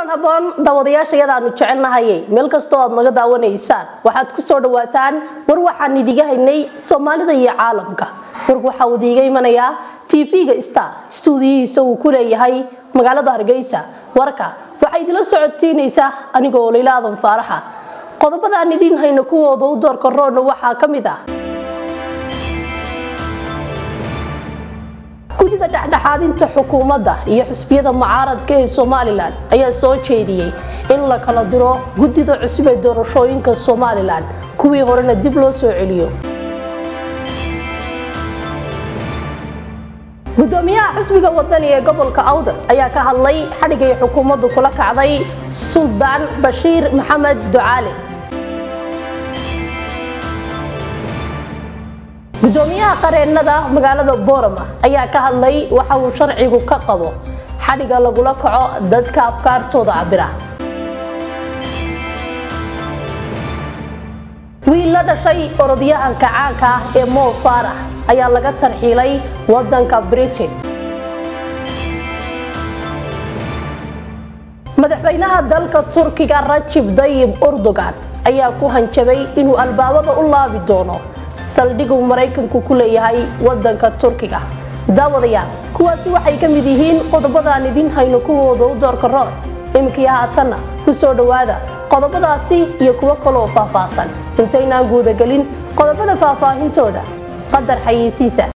kulan haboon daawadayaasha yadaanu jecelnahayay meel kastoo aad naga daawanaysaan waxaad ku soo dhawaataan war waxaan idiga haynay soomaalida iyo caalamka warku waxaa uu idiiga imanayaa tv-ga star stuudiyihiisa uu ku leeyahay magaalada hargeysa warka waxaa idila socodsiinaysaa anigoo layla aadan faaraxa qodobadaan idiin hayno kuwooda u doorka roodna waxaa ka mid ah gudida dhexdhexaadinta xukuumadda iyo xusbiyada mucaaradka ee somalilan ayaa soo jeediyey in la kala diro gudida cusub ee doorashooyinka somalilan kuwii horena dib loo soo celiyo gudoomiyaha xisbiga wadani ee gobolka awdal ayaa ka hadlay xadhigay xukuumaddu kula kacday suldaan bashiir maxamed ducaale gudoomiyaha qareennada magaalada boorama ayaa ka hadlay waxa uu sharcigu ka qabo xadhiga lagula kaco dadka afkaartooda cabira wiil la dhashay orodyahanka caanka ah ee mo faarax ayaa laga tarxiilay wadanka britain madaxweynaha dalka turkiga rajib dayib erdogan ayaa ku hanjabay inuu albaabada u laabi doono saldhiguu maraykanku ku leeyahay wadanka turkiga daawadayaal kuwaasi waxay ka mid yihiin qodobadaan idiin hayno kuwooda u doorka roor iminkii haatanna ku soo dhowaada qodobadaasi iyo kuwo kaloo faahfaahsan intaynaan guudagelin qodobada faahfaahintooda qadar xayeysiisa